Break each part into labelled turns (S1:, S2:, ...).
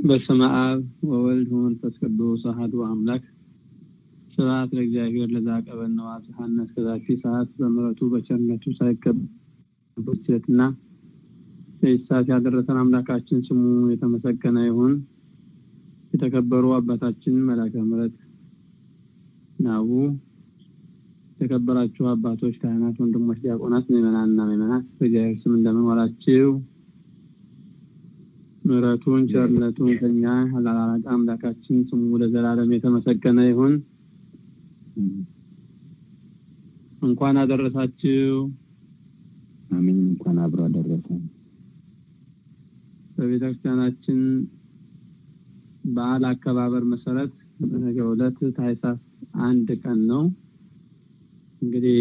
S1: በስመ አብ ወወልድ ወመንፈስ ቅዱስ አሐዱ አምላክ ስብሐት ለእግዚአብሔር ለዘአቀበነ ወአብጽሐነ እስከዛቲ ሰዓት በምሕረቱ በቸርነቱ ሳይከበርና ሰዓት ያደረሰን አምላካችን ስሙ የተመሰገነ ይሁን። የተከበሩ አባታችን መላከ ምሕረት ናቡ፣ የተከበራችሁ አባቶች፣ ካህናት፣ ወንድሞች፣ ዲያቆናት፣ ምዕመናንና ምዕመናት በእግዚአብሔር ስም እንደምን ዋላችሁ? ምሕረቱን ቸርነቱን ከኛ ያላራቀ አምላካችን ስሙ ለዘላለም የተመሰገነ ይሁን። እንኳን አደረሳችሁ።
S2: አሜን። እንኳን አብሮ አደረሰን።
S1: በቤተ ክርስቲያናችን በዓል አከባበር መሰረት በነገው ዕለት ታኅሳስ አንድ ቀን ነው። እንግዲህ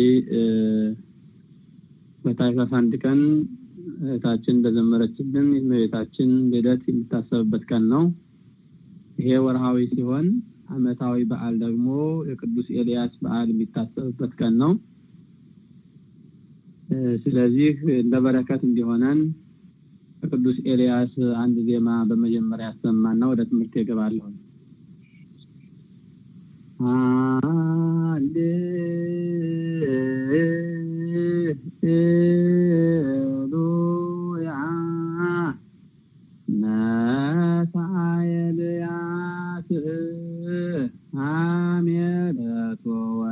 S1: በታኅሳስ አንድ ቀን እህታችን እንደዘመረችልን የእመቤታችን ልደት የሚታሰብበት ቀን ነው። ይሄ ወርሃዊ ሲሆን ዓመታዊ በዓል ደግሞ የቅዱስ ኤልያስ በዓል የሚታሰብበት ቀን ነው። ስለዚህ እንደ በረከት እንዲሆነን ከቅዱስ ኤልያስ አንድ ዜማ በመጀመሪያ ያሰማና ወደ ትምህርት ይገባለሁ። ሃሌሉያ ነሣ ኤልያስ ሐሜለቶ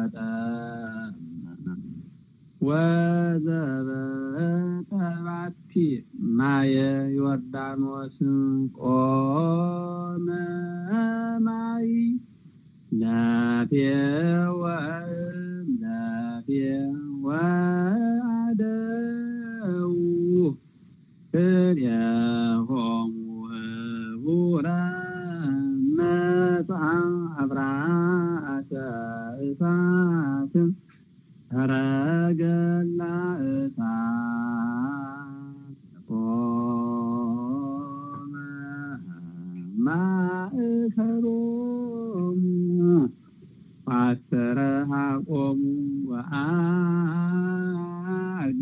S1: ወጠመ ወዘበጠ ባቲ ማየ ዮርዳኖስ ቆመ ማይ ላፌወ ላፌወ አደው ክልኤሆሙ ህቡረ መጽአ አብራተ እሳት ሰረገላ እሳት ቆመ ማእከሎሙ አስተረሃቆሙ ወአርገ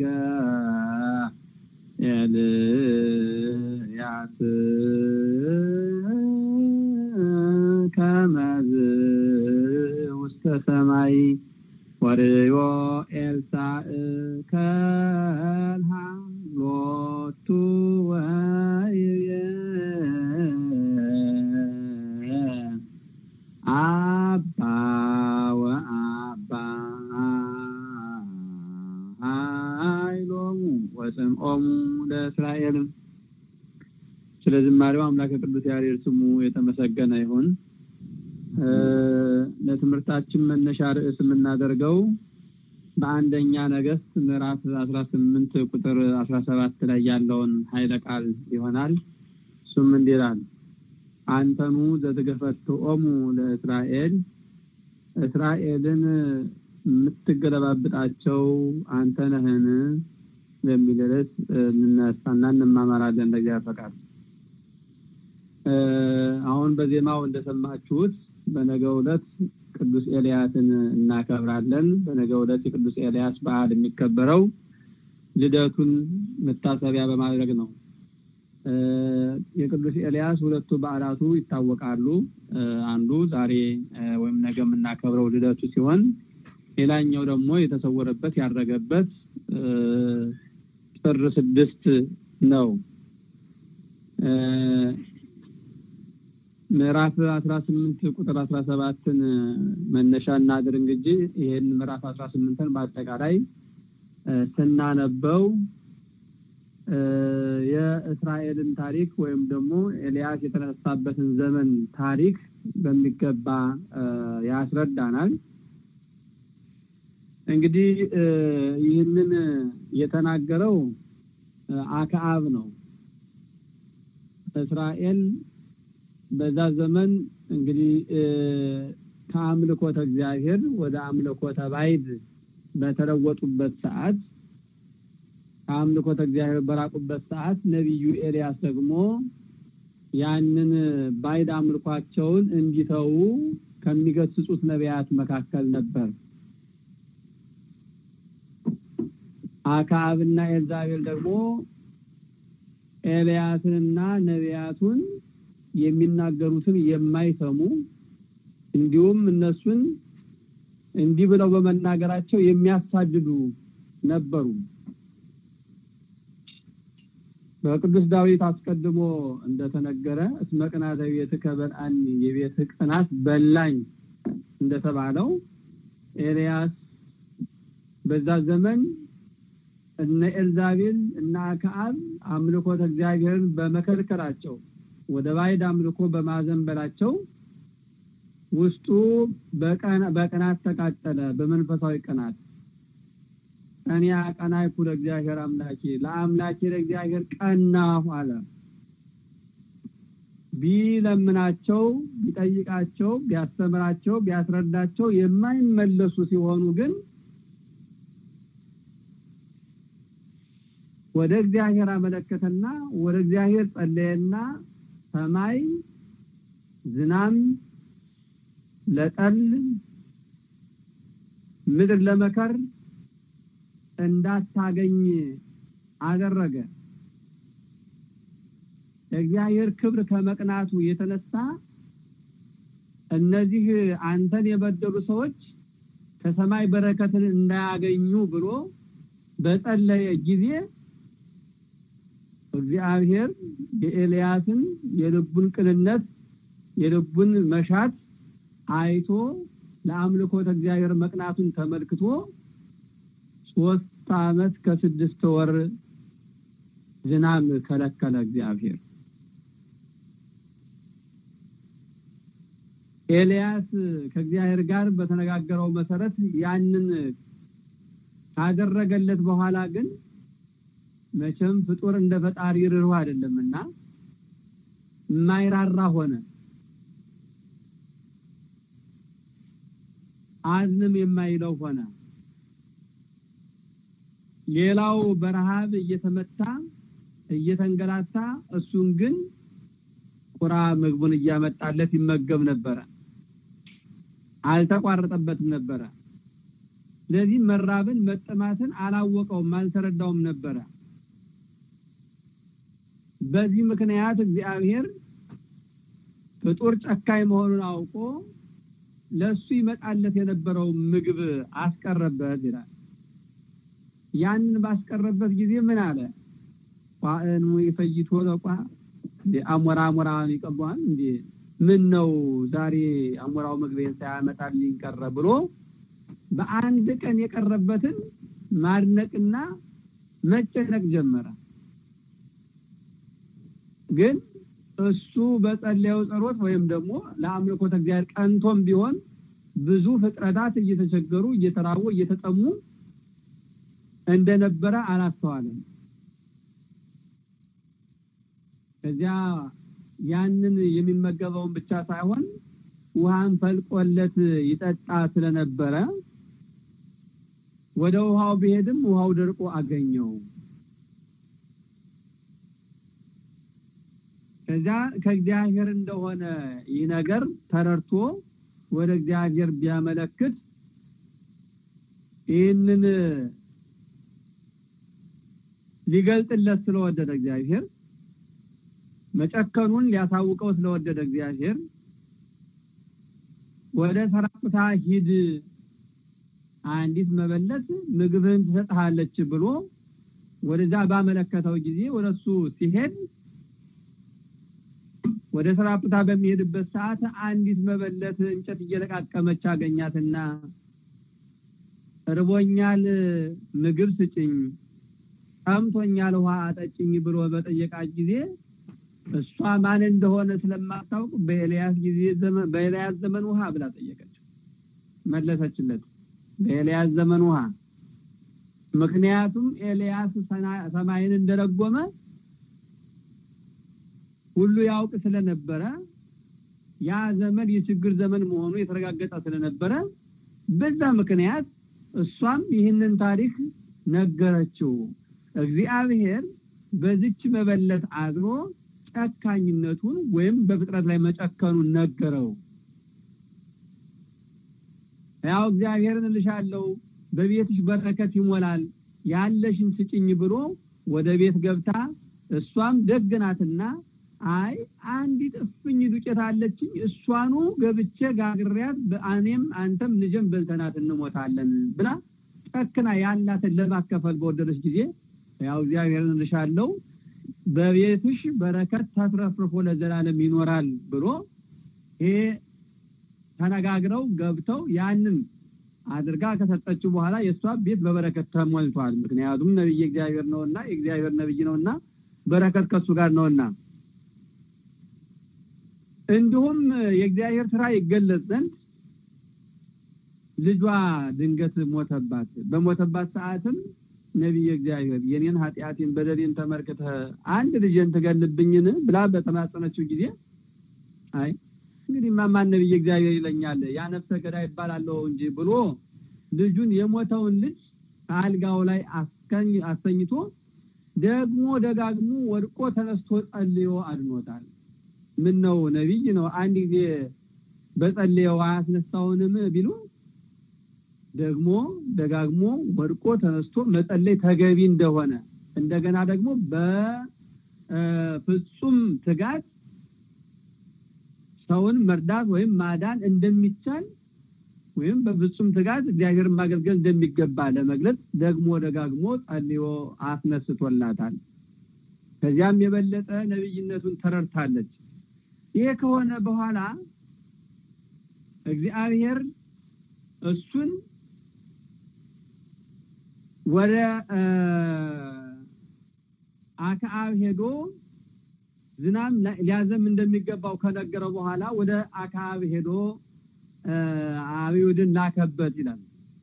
S1: ኤልያስ ከመዝ ውስተ ሰማይ ወርዮ ኤልሳዕ ከልሃ ሎቱ ወይቤ አባ ወአባ ኃይሎሙ ወጽምዖሙ ለእስራኤል። ስለ ዝማሬው አምላክ ቅዱስ ያሬድ ስሙ የተመሰገነ ይሁን። ለትምህርታችን መነሻ ርዕስ የምናደርገው በአንደኛ ነገሥት ምዕራፍ 18 ቁጥር 17 ላይ ያለውን ኃይለ ቃል ይሆናል። እሱም እንዲህ ይላል አንተኑ ዘትገፈትኦሙ ለእስራኤል እስራኤልን የምትገለባብጣቸው አንተ ነህን በሚል ርዕስ እንነሳና እንማማራለን። ለእግዚአብሔር ፈቃድ አሁን በዜማው እንደሰማችሁት በነገው ዕለት ቅዱስ ኤልያስን እናከብራለን። በነገው ዕለት የቅዱስ ኤልያስ በዓል የሚከበረው ልደቱን መታሰቢያ በማድረግ ነው። የቅዱስ ኤልያስ ሁለቱ በዓላቱ ይታወቃሉ። አንዱ ዛሬ ወይም ነገ የምናከብረው ልደቱ ሲሆን ሌላኛው ደግሞ የተሰወረበት ያረገበት ጥር ስድስት ነው። ምዕራፍ አስራ ስምንት ቁጥር አስራ ሰባትን መነሻ እናድርግ እንጂ ይህን ምዕራፍ አስራ ስምንትን በአጠቃላይ ስናነበው የእስራኤልን ታሪክ ወይም ደግሞ ኤልያስ የተነሳበትን ዘመን ታሪክ በሚገባ ያስረዳናል። እንግዲህ ይህንን የተናገረው አክዓብ ነው። እስራኤል በዛ ዘመን እንግዲህ ከአምልኮተ እግዚአብሔር ወደ አምልኮተ ባዕድ በተለወጡበት ሰዓት ከአምልኮተ እግዚአብሔር በራቁበት ሰዓት ነቢዩ ኤልያስ ደግሞ ያንን ባዕድ አምልኳቸውን እንዲተዉ ከሚገስጹት ነቢያት መካከል ነበር። አክዓብና ኤልዛቤል ደግሞ ኤልያስንና ነቢያቱን የሚናገሩትን የማይሰሙ እንዲሁም እነሱን እንዲህ ብለው በመናገራቸው የሚያሳድዱ ነበሩ። በቅዱስ ዳዊት አስቀድሞ እንደተነገረ እስመ ቅንዓተ ቤትከ በልዐኒ የቤትህ ቅናት በላኝ እንደተባለው ኤልያስ በዛ ዘመን እነ ኤልዛቤል እና አክዓብ አምልኮተ እግዚአብሔርን በመከልከላቸው ወደ ባዕድ አምልኮ በማዘንበላቸው ውስጡ በቅናት ተቃጠለ። በመንፈሳዊ ቅናት እኔ አቀናይኩ ለእግዚአብሔር አምላኬ ለአምላኬ ለእግዚአብሔር ቀናሁ አለ። ቢለምናቸው፣ ቢጠይቃቸው፣ ቢያስተምራቸው፣ ቢያስረዳቸው የማይመለሱ ሲሆኑ ግን ወደ እግዚአብሔር አመለከተና ወደ እግዚአብሔር ጸለየና ሰማይ ዝናም ለጠል ምድር ለመከር እንዳታገኝ አደረገ። እግዚአብሔር ክብር ከመቅናቱ የተነሳ እነዚህ አንተን የበደሉ ሰዎች ከሰማይ በረከትን እንዳያገኙ ብሎ በጸለየ ጊዜ እግዚአብሔር የኤልያስን የልቡን ቅንነት የልቡን መሻት አይቶ ለአምልኮተ እግዚአብሔር መቅናቱን ተመልክቶ ሶስት ዓመት ከስድስት ወር ዝናብ ከለከለ እግዚአብሔር። ኤልያስ ከእግዚአብሔር ጋር በተነጋገረው መሰረት ያንን ካደረገለት በኋላ ግን መቼም ፍጡር እንደ ፈጣሪ ርኅሩህ አይደለምና የማይራራ ሆነ። አዝንም የማይለው ሆነ። ሌላው በረሃብ እየተመታ እየተንገላታ እሱን ግን ቁራ ምግቡን እያመጣለት ይመገብ ነበረ። አልተቋረጠበትም ነበረ። ስለዚህ መራብን መጠማትን አላወቀውም፣ አልተረዳውም ነበረ። በዚህ ምክንያት እግዚአብሔር ፍጡር ጨካኝ መሆኑን አውቆ ለሱ ይመጣለት የነበረው ምግብ አስቀረበት ይላል። ያንን ባስቀረበት ጊዜ ምን አለ? ቋእኑ ይፈይቶ ለቋ አሞራ አሞራውን ይቀባዋል እንዴ? ምን ነው ዛሬ አሞራው ምግቤን ሳያመጣልኝ ቀረ ብሎ በአንድ ቀን የቀረበትን ማድነቅና መጨነቅ ጀመረ። ግን እሱ በጸለየው ጸሎት ወይም ደግሞ ለአምልኮተ እግዚአብሔር ቀንቶም ቢሆን ብዙ ፍጥረታት እየተቸገሩ እየተራቡ እየተጠሙ እንደነበረ አላስተዋለም። ከዚያ ያንን የሚመገበውን ብቻ ሳይሆን ውሃን ፈልቆለት ይጠጣ ስለነበረ ወደ ውሃው ቢሄድም ውሃው ደርቆ አገኘው። ከዚያ ከእግዚአብሔር እንደሆነ ይህ ነገር ተረድቶ ወደ እግዚአብሔር ቢያመለክት ይህንን ሊገልጥለት ስለወደደ እግዚአብሔር መጨከኑን ሊያሳውቀው ስለወደደ እግዚአብሔር ወደ ሰራጵታ ሂድ፣ አንዲት መበለት ምግብህን ትሰጥሃለች ብሎ ወደዛ ባመለከተው ጊዜ ወደሱ ሲሄድ ወደ ሰራጵታ በሚሄድበት ሰዓት አንዲት መበለት እንጨት እየለቃቀመች አገኛትና እርቦኛል፣ ምግብ ስጭኝ፣ ጠምቶኛል፣ ውሃ አጠጭኝ ብሎ በጠየቃት ጊዜ እሷ ማን እንደሆነ ስለማታውቅ በኤልያስ ጊዜ ዘመን በኤልያስ ዘመን ውሃ ብላ ጠየቀችው። መለሰችለት፣ በኤልያስ ዘመን ውሃ። ምክንያቱም ኤልያስ ሰማይን እንደረጎመ ሁሉ ያውቅ ስለነበረ ያ ዘመን የችግር ዘመን መሆኑ የተረጋገጠ ስለነበረ በዛ ምክንያት እሷም ይህንን ታሪክ ነገረችው። እግዚአብሔር በዚች መበለት አድሮ ጨካኝነቱን ወይም በፍጥረት ላይ መጨከኑን ነገረው። ያው እግዚአብሔርን እልሻለሁ በቤትሽ በረከት ይሞላል ያለሽን ስጭኝ ብሎ ወደ ቤት ገብታ እሷም ደግናትና አይ አንዲት እፍኝ ዱቄት አለችኝ እሷኑ ገብቼ ጋግሪያት በእኔም አንተም ልጅም በልተናት እንሞታለን ብላ ጨክና ያላትን ለማከፈል በወደደች ጊዜ ያው እግዚአብሔርን እልሻለሁ በቤትሽ በረከት ተትረፍርፎ ለዘላለም ይኖራል ብሎ ይሄ ተነጋግረው ገብተው ያንን አድርጋ ከሰጠችው በኋላ የእሷ ቤት በበረከት ተሞልቷል። ምክንያቱም ነቢይ እግዚአብሔር ነውና የእግዚአብሔር ነቢይ ነውና በረከት ከሱ ጋር ነውና እንዲሁም የእግዚአብሔር ስራ ይገለጽ ዘንድ ልጇ ድንገት ሞተባት። በሞተባት ሰዓትም ነቢይ እግዚአብሔር የኔን ኃጢአቴን በደሌን ተመልክተህ አንድ ልጅን ትገልብኝን ብላ በተማጸነችው ጊዜ አይ እንግዲህ ማን ነቢይ እግዚአብሔር ይለኛል ያ ነፍሰ ገዳይ ይባላለሁ እንጂ ብሎ ልጁን የሞተውን ልጅ አልጋው ላይ አስከኝ አስተኝቶ ደግሞ ደጋግሞ ወድቆ ተነስቶ ጸልዮ አድኖታል። ምን ነው ነቢይ ነው አንድ ጊዜ በጸልየው አያስነሳውንም ቢሉ ደግሞ ደጋግሞ ወድቆ ተነስቶ መጸለይ ተገቢ እንደሆነ እንደገና ደግሞ በፍጹም ትጋት ሰውን መርዳት ወይም ማዳን እንደሚቻል ወይም በፍጹም ትጋት እግዚአብሔርን ማገልገል እንደሚገባ ለመግለጽ ደግሞ ደጋግሞ ጸልዮ አስነስቶላታል። ከዚያም የበለጠ ነቢይነቱን ተረድታለች። ይሄ ከሆነ በኋላ እግዚአብሔር እሱን ወደ አክዓብ ሄዶ ዝናብ ሊያዘም እንደሚገባው ከነገረው በኋላ ወደ አክዓብ ሄዶ አብዮድን ላከበት ይላል።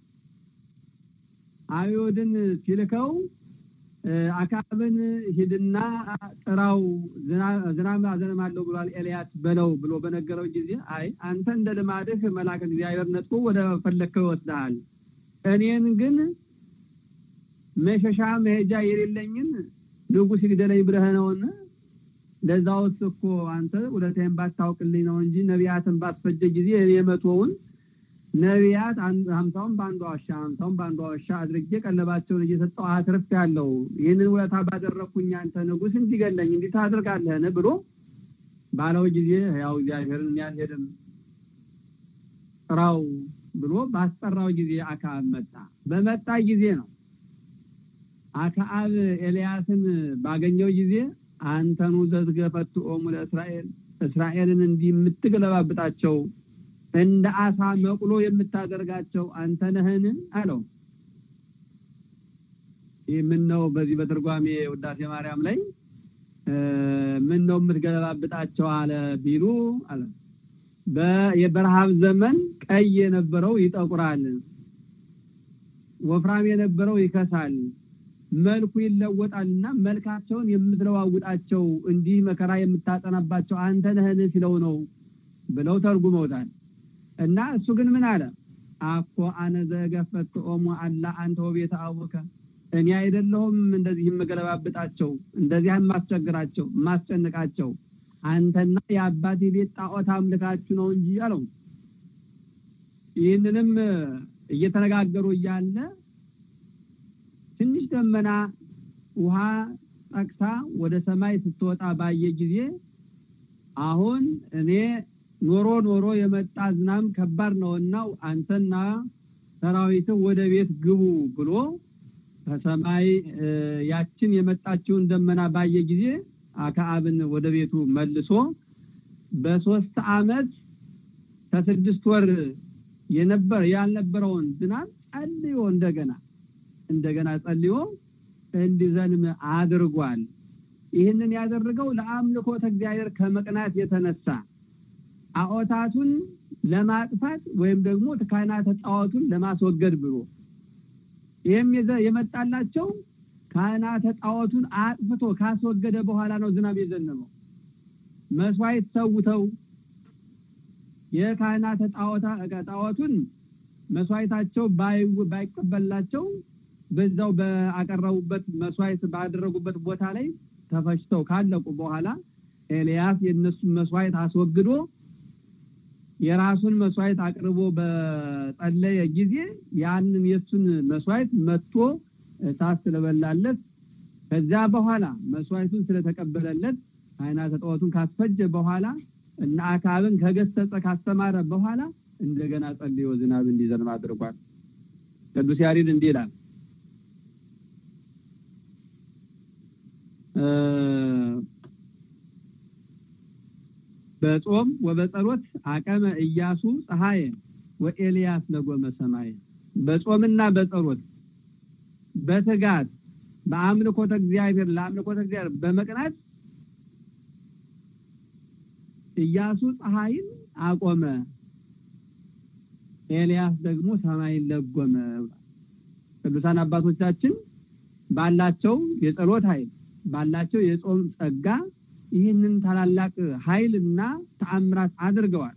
S1: አብዮድን ሲልከው አክዓብን ሂድና ጥራው ዝናብ አዘንማለሁ ብሏል ኤልያስ በለው ብሎ በነገረው ጊዜ አይ አንተ እንደ ልማድህ መልአክ እግዚአብሔር ነጥቆ ወደ ፈለግከው ይወስድሃል። እኔን ግን መሸሻ መሄጃ የሌለኝን ንጉሥ ይግደለኝ ብለህ ነውን? ለዛውስ እኮ አንተ ውለታዬን ባታውቅልኝ ነው እንጂ ነቢያትን ባስፈጀ ጊዜ እኔ መቶውን ነቢያት ሀምሳውን በአንዷ ዋሻ ሀምሳውን በአንዷ ዋሻ አድርጌ ቀለባቸውን እየሰጠው አትርፍ ያለው ይህንን ውለታ ባደረግኩኝ አንተ ንጉሥ እንዲገለኝ እንዲህ ታደርጋለህን ብሎ ባለው ጊዜ ያው እግዚአብሔርን ያልሄድም ጥራው ብሎ ባስጠራው ጊዜ አክዓብ መጣ። በመጣ ጊዜ ነው አክዓብ ኤልያስን ባገኘው ጊዜ አንተኑ ዘትገፈትኦሙ ለእስራኤል እስራኤልን እንዲህ የምትገለባብጣቸው እንደ አሳ መቁሎ የምታደርጋቸው አንተ ነህን አለው። ይህ ምን ነው? በዚህ በትርጓሜ ውዳሴ ማርያም ላይ ምን ነው የምትገለባብጣቸው አለ ቢሉ አለ በረሃብ ዘመን ቀይ የነበረው ይጠቁራል፣ ወፍራም የነበረው ይከሳል፣ መልኩ ይለወጣልና መልካቸውን የምትለዋውጣቸው እንዲህ መከራ የምታጠናባቸው አንተ ነህን ሲለው ነው ብለው ተርጉመውታል። እና እሱ ግን ምን አለ? አኮ አነ ዘገፈትኦሙ አላ አንተ ወቤተ አቡከ እኔ አይደለሁም እንደዚህ የምገለባብጣቸው እንደዚህ የማስቸግራቸው የማስጨንቃቸው አንተና የአባቴ ቤት ጣዖት አምልካችሁ ነው እንጂ አለው። ይህንንም እየተነጋገሩ እያለ ትንሽ ደመና ውሃ ጠቅሳ ወደ ሰማይ ስትወጣ ባየ ጊዜ አሁን እኔ ኖሮ ኖሮ የመጣ ዝናብ ከባድ ነውና አንተና ሰራዊትህ ወደ ቤት ግቡ ብሎ ከሰማይ ያችን የመጣችውን ደመና ባየ ጊዜ አክዓብን ወደ ቤቱ መልሶ በሶስት አመት ከስድስት ወር የነበረ ያልነበረውን ዝናብ ጸልዮ እንደገና እንደገና ጸልዮ እንዲዘንም አድርጓል። ይህንን ያደረገው ለአምልኮተ እግዚአብሔር ከመቅናት የተነሳ ጣዖታቱን ለማጥፋት ወይም ደግሞ ካህናተ ጣዖቱን ለማስወገድ ብሎ ይህም የመጣላቸው ካህናተ ጣዖቱን አጥፍቶ ካስወገደ በኋላ ነው ዝናብ የዘነበው። መስዋዕት ሰውተው የካህናተ ጣዖቱን መስዋዕታቸው ባይቀበላቸው በዛው በአቀረቡበት መስዋዕት ባደረጉበት ቦታ ላይ ተፈጭተው ካለቁ በኋላ ኤልያስ የእነሱን መስዋዕት አስወግዶ የራሱን መስዋዕት አቅርቦ በጸለየ ጊዜ ያንን የሱን መስዋዕት መጥቶ እሳት ስለበላለት ከዛ በኋላ መስዋዕቱን ስለተቀበለለት ካህናተ ጣዖቱን ካስፈጀ በኋላ እና አካብን ከገሰጸ ካስተማረ በኋላ እንደገና ጸልዮ ዝናብ እንዲዘንብ አድርጓል። ቅዱስ ያሬድ እንዲህ ይላል በጾም ወበጸሎት አቀመ ኢያሱ ፀሐየ ወኤልያስ ለጎመ ሰማየ በጾምና በጸሎት በትጋት በአምልኮተ እግዚአብሔር ለአምልኮተ እግዚአብሔር በመቅናት ኢያሱ ፀሐይን አቆመ፣ ኤልያስ ደግሞ ሰማይን ለጎመ። ቅዱሳን አባቶቻችን ባላቸው የጸሎት ኃይል ባላቸው የጾም ጸጋ ይህንን ታላላቅ ኃይልና ተአምራት አድርገዋል።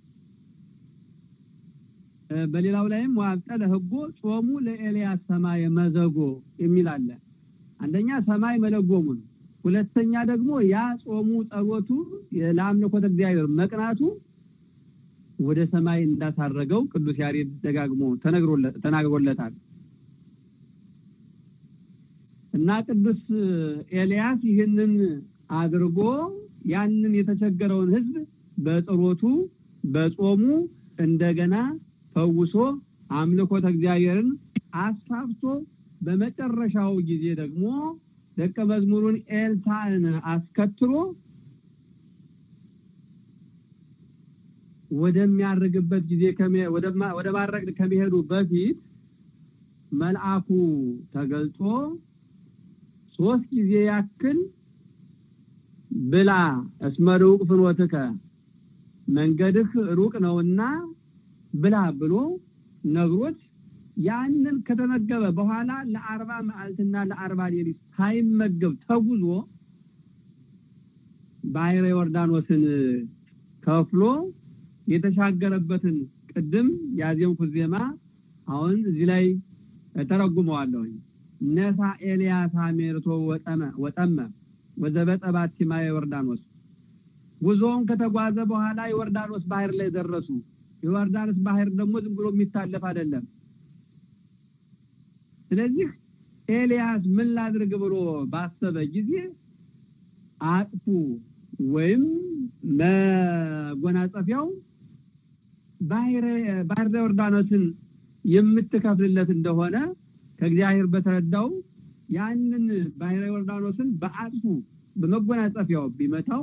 S1: በሌላው ላይም ዋብጠለ ህጎ ጾሙ ለኤልያስ ሰማይ መዘጎ የሚል አለ። አንደኛ ሰማይ መለጎሙን፣ ሁለተኛ ደግሞ ያ ጾሙ ጸሎቱ ለአምልኮተ እግዚአብሔር መቅናቱ ወደ ሰማይ እንዳሳረገው ቅዱስ ያሬድ ደጋግሞ ተናግሮለታል። እና ቅዱስ ኤልያስ ይህንን አድርጎ ያንን የተቸገረውን ህዝብ በጸሎቱ በጾሙ እንደገና ፈውሶ አምልኮተ እግዚአብሔርን አስፋፍቶ በመጨረሻው ጊዜ ደግሞ ደቀ መዝሙሩን ኤልሳዕን አስከትሎ ወደሚያርግበት ጊዜ ወደ ማረግ ከሚሄዱ በፊት መልአኩ ተገልጾ ሶስት ጊዜ ያክል ብላ እስመ ሩቅ ፍኖትከ መንገድህ ሩቅ ነውና ብላ ብሎ ነግሮት ያንን ከተመገበ በኋላ ለአርባ መዓልትና ለአርባ ሌሊት ሳይመገብ ተጉዞ ባሕረ ዮርዳኖስን ከፍሎ የተሻገረበትን ቅድም ያዜምኩት ዜማ አሁን እዚህ ላይ ተረጉመዋለሁኝ። ነሳ ኤልያስ ሜርቶ ወጠመ ወጠመ ወዘበጠ ባቲማ ዮርዳኖስ ጉዞውን ከተጓዘ በኋላ ዮርዳኖስ ባህር ላይ ደረሱ። የዮርዳኖስ ባህር ደግሞ ዝም ብሎ የሚታለፍ አይደለም። ስለዚህ ኤልያስ ምን ላድርግ ብሎ ባሰበ ጊዜ አጥፉ ወይም መጎናጸፊያው ባህረ ባህረ ዮርዳኖስን የምትከፍልለት እንደሆነ ከእግዚአብሔር በተረዳው ያንን ባህረ ዮርዳኖስን በአጥፉ በመጎናጸፊያው ቢመታው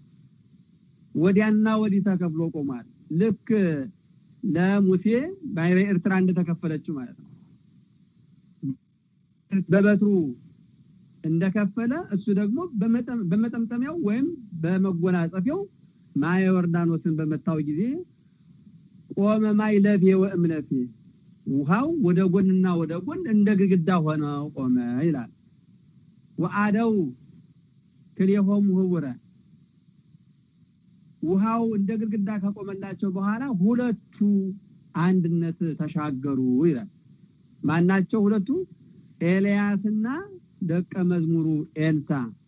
S1: ወዲያና ወዲህ ተከፍሎ ቆሟል። ልክ ለሙሴ ባህረ ኤርትራ እንደተከፈለችው ማለት ነው። በበትሩ እንደከፈለ እሱ ደግሞ በመጠምጠሚያው ወይም በመጎናጸፊያው ማየ ዮርዳኖስን በመታው ጊዜ ቆመ ማይ ለፌ ወእምለፌ ውሃው ወደ ጎንና ወደ ጎን እንደ ግድግዳ ሆነ ቆመ ይላል። ወአደው ክልኤሆሙ ህቡረ ውሃው እንደ ግድግዳ ከቆመላቸው በኋላ ሁለቱ አንድነት ተሻገሩ ይላል። ማናቸው ሁለቱ? ኤልያስና ደቀ መዝሙሩ ኤልሳ።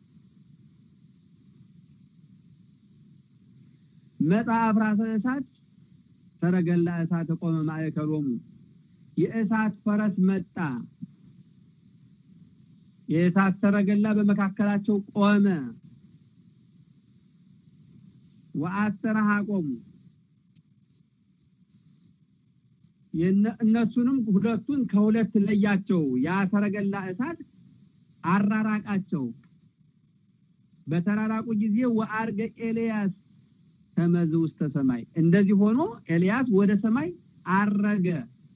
S1: መጣ አፍራሰ እሳት ሰረገላ እሳት ቆመ ማእከሎሙ የእሳት ፈረስ መጣ፣ የእሳት ሰረገላ በመካከላቸው ቆመ። ወአስተራሃ ቆሙ እነሱንም ሁለቱን ከሁለት ለያቸው። ያ ሰረገላ እሳት አራራቃቸው። በተራራቁ ጊዜ ወአርገ ኤልያስ ተመዝ ውስተ ሰማይ፣ እንደዚህ ሆኖ ኤልያስ ወደ ሰማይ አረገ።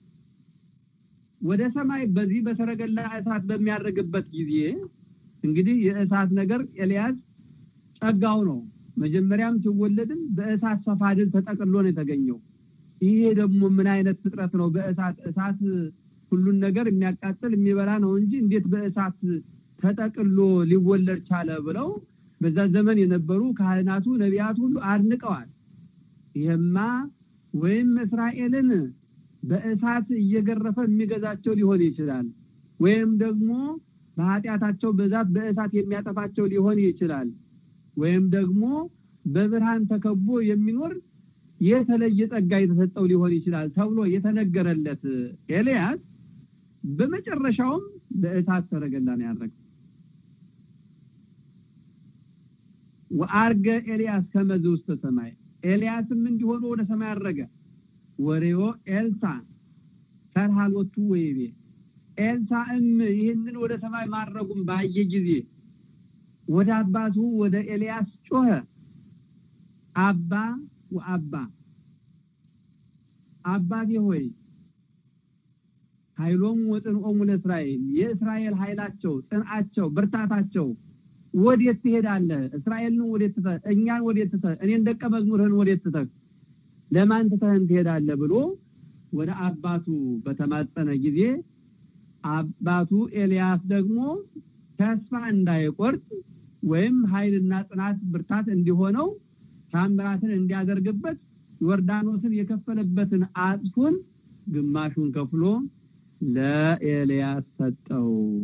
S1: ወደ ሰማይ በዚህ በሰረገላ እሳት በሚያደርግበት ጊዜ እንግዲህ የእሳት ነገር ኤልያስ ጸጋው ነው። መጀመሪያም ሲወለድም በእሳት ሰፋድል ተጠቅሎ ነው የተገኘው። ይሄ ደግሞ ምን አይነት ፍጥረት ነው? በእሳት እሳት ሁሉን ነገር የሚያቃጥል የሚበላ ነው እንጂ እንዴት በእሳት ተጠቅሎ ሊወለድ ቻለ ብለው በዛ ዘመን የነበሩ ካህናቱ፣ ነቢያቱ ሁሉ አድንቀዋል። ይሄማ ወይም እስራኤልን በእሳት እየገረፈ የሚገዛቸው ሊሆን ይችላል፣ ወይም ደግሞ በኃጢአታቸው ብዛት በእሳት የሚያጠፋቸው ሊሆን ይችላል፣ ወይም ደግሞ በብርሃን ተከቦ የሚኖር የተለየ ጸጋ የተሰጠው ሊሆን ይችላል ተብሎ የተነገረለት ኤልያስ በመጨረሻውም በእሳት ሰረገላ ነው ያደረገው። ወአርገ ኤልያስ ከመዝ ውስተ ሰማይ ኤልያስም እንዲሆኑ ወደ ሰማይ አረገ ወሬዮ ኤልሳ ተርሃሎቱ ወይቤ ኤልሳዕም ይህንን ወደ ሰማይ ማድረጉም ባየ ጊዜ ወደ አባቱ ወደ ኤልያስ ጮኸ አባ ወአባ አባቴ ሆይ ኃይሎም ወጽንዖሙ ለእስራኤል የእስራኤል ኃይላቸው ጽንዓቸው ብርታታቸው ወዴት ትሄዳለህ? እስራኤልን ወዴት ትተህ እኛን ወዴት ትተህ እኔን ደቀ መዝሙርህን ወዴት ትተህ ለማን ትተህን ትሄዳለህ? ብሎ ወደ አባቱ በተማጸነ ጊዜ አባቱ ኤልያስ ደግሞ ተስፋ እንዳይቆርጥ ወይም ኃይልና ጽናት ብርታት እንዲሆነው ታምራትን እንዲያደርግበት ዮርዳኖስን የከፈለበትን አጽፉን ግማሹን ከፍሎ ለኤልያስ ሰጠው።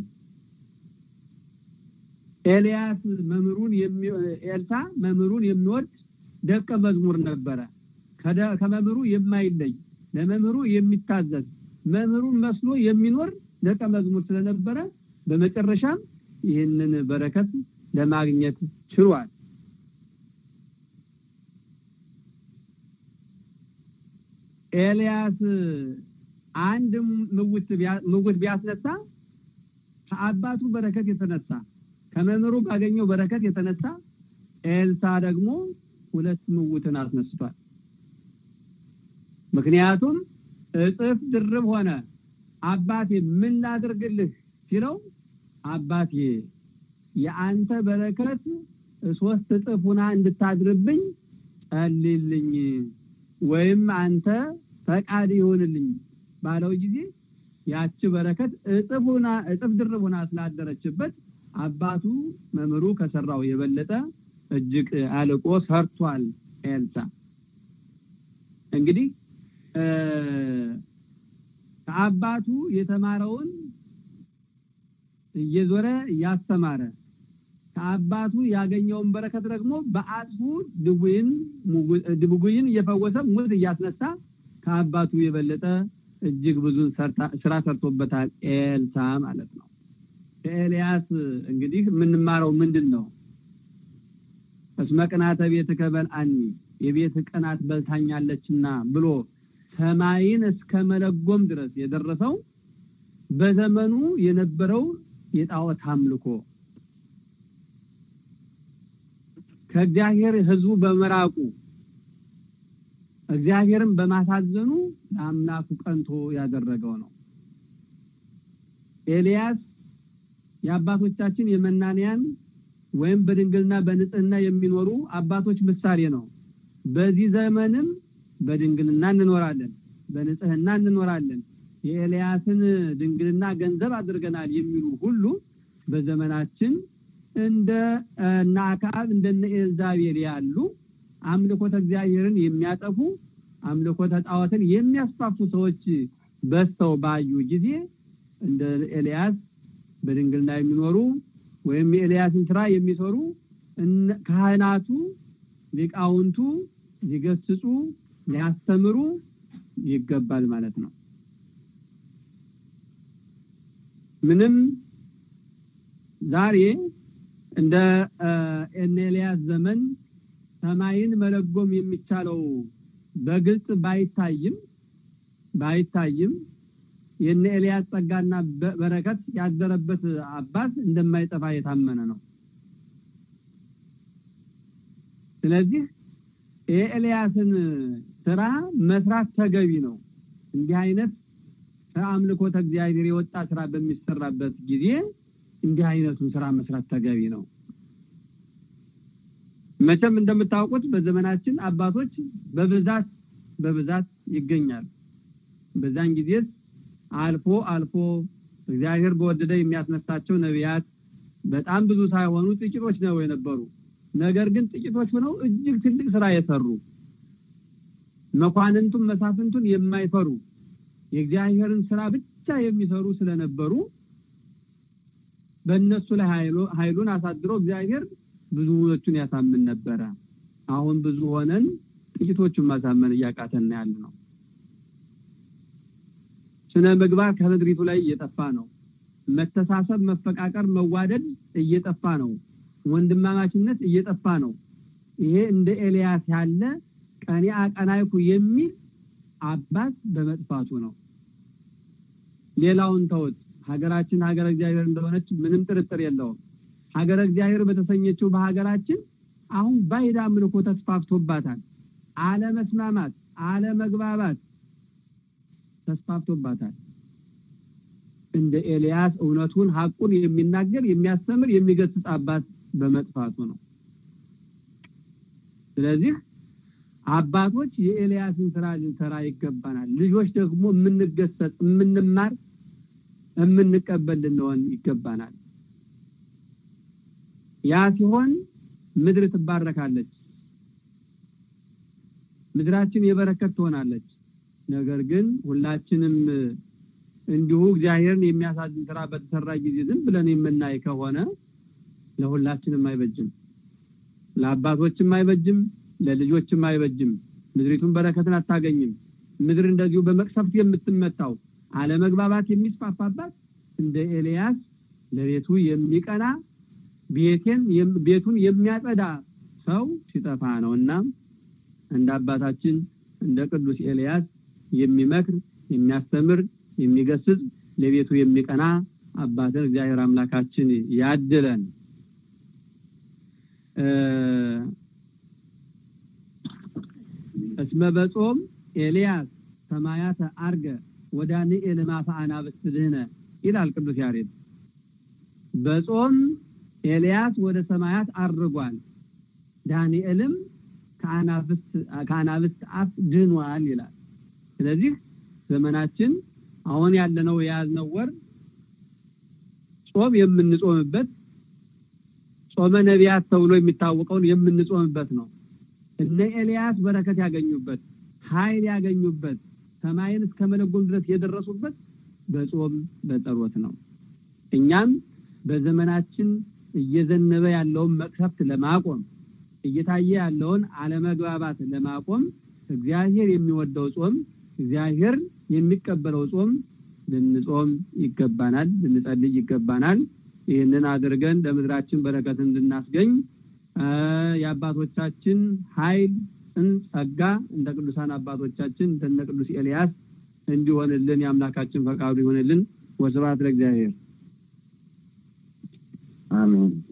S1: ኤልያስ መምህሩን ኤልሳ መምህሩን የሚወድ ደቀ መዝሙር ነበረ። ከመምህሩ የማይለይ ለመምህሩ የሚታዘዝ መምህሩን መስሎ የሚኖር ደቀ መዝሙር ስለነበረ በመጨረሻም ይህንን በረከት ለማግኘት ችሏል። ኤልያስ አንድ ምውት ቢያስነሳ ከአባቱ በረከት የተነሳ ከመምህሩ ባገኘው በረከት የተነሳ ኤልሳ ደግሞ ሁለት ምውትን አስነስቷል። ምክንያቱም እጥፍ ድርብ ሆነ። አባቴ ምን ላድርግልህ ሲለው አባቴ የአንተ በረከት ሶስት እጥፍ ሁና እንድታድርብኝ ጸልይልኝ ወይም አንተ ፈቃድ ይሆንልኝ ባለው ጊዜ ያቺ በረከት እጥፍ ሁና እጥፍ ድርብ ሁና ስላደረችበት አባቱ መምህሩ ከሰራው የበለጠ እጅግ አልቆ ሰርቷል። ኤልሳ እንግዲህ ከአባቱ የተማረውን እየዞረ እያስተማረ ከአባቱ ያገኘውን በረከት ደግሞ በአጽፉ ድውይን ድውይን እየፈወሰ ሙት እያስነሳ ከአባቱ የበለጠ እጅግ ብዙ ስራ ሰርቶበታል ኤልሳ ማለት ነው። ከኤልያስ እንግዲህ የምንማረው ምንድን ነው? እስመ ቅናተ ቤትከ በልዐኒ የቤት ቅናት በልታኛለችና ብሎ ሰማይን እስከ መለጎም ድረስ የደረሰው በዘመኑ የነበረው የጣዖት አምልኮ ከእግዚአብሔር ሕዝቡ በመራቁ እግዚአብሔርን በማሳዘኑ ለአምላኩ ቀንቶ ያደረገው ነው። ኤልያስ የአባቶቻችን የመናንያን ወይም በድንግልና በንጽህና የሚኖሩ አባቶች ምሳሌ ነው። በዚህ ዘመንም በድንግልና እንኖራለን፣ በንጽህና እንኖራለን። የኤልያስን ድንግልና ገንዘብ አድርገናል የሚሉ ሁሉ በዘመናችን እንደ እነ አክዓብ እንደነ ኤልዛቤል ያሉ አምልኮተ እግዚአብሔርን የሚያጠፉ አምልኮተ ጣዖትን የሚያስፋፉ ሰዎች በዝተው ባዩ ጊዜ እንደ ኤልያስ በድንግልና የሚኖሩ ወይም የኤልያስን ስራ የሚሰሩ ካህናቱ ሊቃውንቱ ሊገስጹ ሊያስተምሩ ይገባል ማለት ነው። ምንም ዛሬ እንደ እነ ኤልያስ ዘመን ሰማይን መለጎም የሚቻለው በግልጽ ባይታይም ባይታይም የነ ኤልያስ ጸጋና በረከት ያደረበት አባት እንደማይጠፋ የታመነ ነው። ስለዚህ የኤልያስን ስራ መስራት ተገቢ ነው። እንዲህ አይነት ከአምልኮተ እግዚአብሔር የወጣ ስራ በሚሰራበት ጊዜ እንዲህ አይነቱን ስራ መስራት ተገቢ ነው። መቼም እንደምታውቁት በዘመናችን አባቶች በብዛት በብዛት ይገኛሉ። በዛን ጊዜስ አልፎ አልፎ እግዚአብሔር በወደደ የሚያስነሳቸው ነቢያት በጣም ብዙ ሳይሆኑ ጥቂቶች ነው የነበሩ። ነገር ግን ጥቂቶች ሆነው እጅግ ትልቅ ስራ የሰሩ መኳንንቱን መሳፍንቱን የማይፈሩ የእግዚአብሔርን ስራ ብቻ የሚሰሩ ስለነበሩ በእነሱ ላይ ኃይሉን አሳድሮ እግዚአብሔር ብዙዎቹን ያሳምን ነበረ። አሁን ብዙ ሆነን ጥቂቶቹን ማሳመን እያቃተን ያለ ነው። ስነ ምግባር ከምድሪቱ ላይ እየጠፋ ነው። መተሳሰብ፣ መፈቃቀር፣ መዋደድ እየጠፋ ነው። ወንድማማችነት እየጠፋ ነው። ይሄ እንደ ኤልያስ ያለ ቀኔ አቀናይኩ የሚል አባት በመጥፋቱ ነው። ሌላውን ተውት። ሀገራችን ሀገረ እግዚአብሔር እንደሆነች ምንም ጥርጥር የለውም። ሀገረ እግዚአብሔር በተሰኘችው በሀገራችን አሁን ባዕድ አምልኮ ተስፋፍቶባታል። አለመስማማት፣ አለመግባባት ተስፋፍቶባታል። እንደ ኤልያስ እውነቱን ሐቁን የሚናገር የሚያስተምር የሚገስጽ አባት በመጥፋቱ ነው። ስለዚህ አባቶች የኤልያስን ስራ ልንሰራ ይገባናል። ልጆች ደግሞ የምንገሰጽ፣ የምንማር፣ የምንቀበል ልንሆን ይገባናል። ያ ሲሆን ምድር ትባረካለች፣ ምድራችን የበረከት ትሆናለች። ነገር ግን ሁላችንም እንዲሁ እግዚአብሔርን የሚያሳዝን ስራ በተሰራ ጊዜ ዝም ብለን የምናይ ከሆነ ለሁላችንም አይበጅም፣ ለአባቶችም አይበጅም፣ ለልጆችም አይበጅም። ምድሪቱን በረከትን አታገኝም። ምድር እንደዚሁ በመቅሰፍት የምትመታው አለመግባባት የሚስፋፋባት እንደ ኤልያስ ለቤቱ የሚቀና ቤቴን ቤቱን የሚያጸዳ ሰው ሲጠፋ ነውና እንደ አባታችን እንደ ቅዱስ ኤልያስ የሚመክር የሚያስተምር የሚገስጽ ለቤቱ የሚቀና አባትን እግዚአብሔር አምላካችን ያድለን። እስመ በጾም ኤልያስ ሰማያተ አርገ ወዳንኤል ማፈ አናብስት ድህነ ይላል ቅዱስ ያሬድ። በጾም ኤልያስ ወደ ሰማያት አርጓል፣ ዳንኤልም ከአናብስት አፍ ድኗል ይላል። ስለዚህ ዘመናችን አሁን ያለነው የያዝነው ወር ጾም የምንጾምበት ጾመ ነቢያት ተብሎ የሚታወቀውን የምንጾምበት ነው። እነ ኤልያስ በረከት ያገኙበት፣ ኃይል ያገኙበት፣ ሰማይን እስከ መለጎም ድረስ የደረሱበት በጾም በጸሎት ነው። እኛም በዘመናችን እየዘነበ ያለውን መቅሰፍት ለማቆም እየታየ ያለውን አለመግባባት ለማቆም እግዚአብሔር የሚወደው ጾም እግዚአብሔር የሚቀበለው ጾም ልንጾም ይገባናል፣ ልንጸልይ ይገባናል። ይህንን አድርገን ለምድራችን በረከት እንድናስገኝ የአባቶቻችን ኃይል ጸጋ እንደ ቅዱሳን አባቶቻችን እንደነ ቅዱስ ኤልያስ እንዲሆንልን የአምላካችን ፈቃዱ ይሆንልን። ወስብሐት ለእግዚአብሔር።
S2: አሜን።